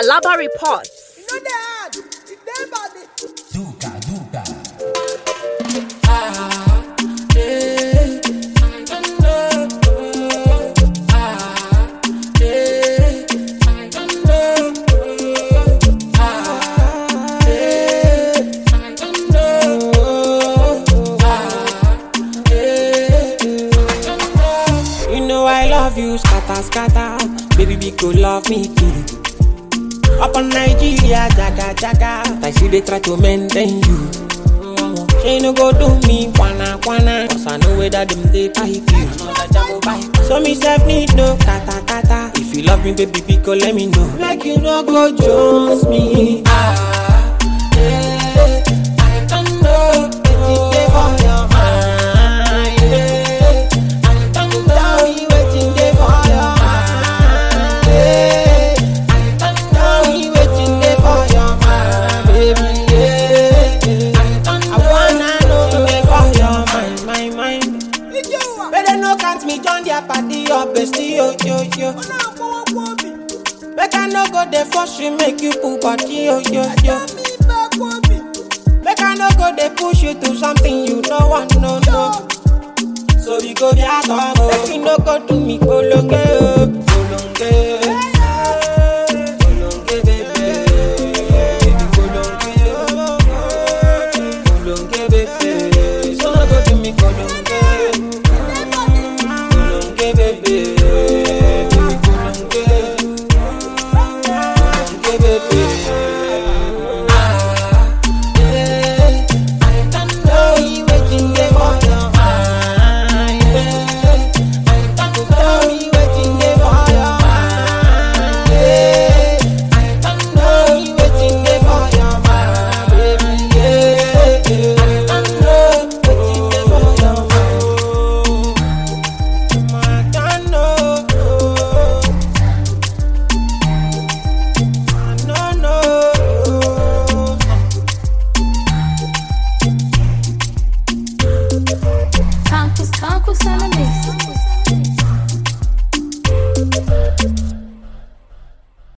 Alaba reports. You know they hard. If they body. Duca, Duca. You know I love you, scatter, scatter. Baby, be go love me, kill. Up on Nigeria, jaga, jaga. I see they try to maintain you. She no go do me, wana, wana. Cause I know where that them they type you. So me self need no kata, kata. If you love me, baby, be go let me know. Like you no go Jones me. Ah, yeah. I don't know. Waiting there for your mind. Yeah. I don't know you waiting there for your mind. Yeah. I don't know you waiting there for your mind, baby. Yeah. I don't know. I wanna know you there for your mind, my mind. Ijewa. Better no count me join their party or bestie, yo yo yo. Ona kwa kwa mi. Make I no go there for you, make you pull body, yo yo yo. Tell me back kwa mi. Make I no go there push you to something you no want, no no. So we go be at home, make you no go do me polonge,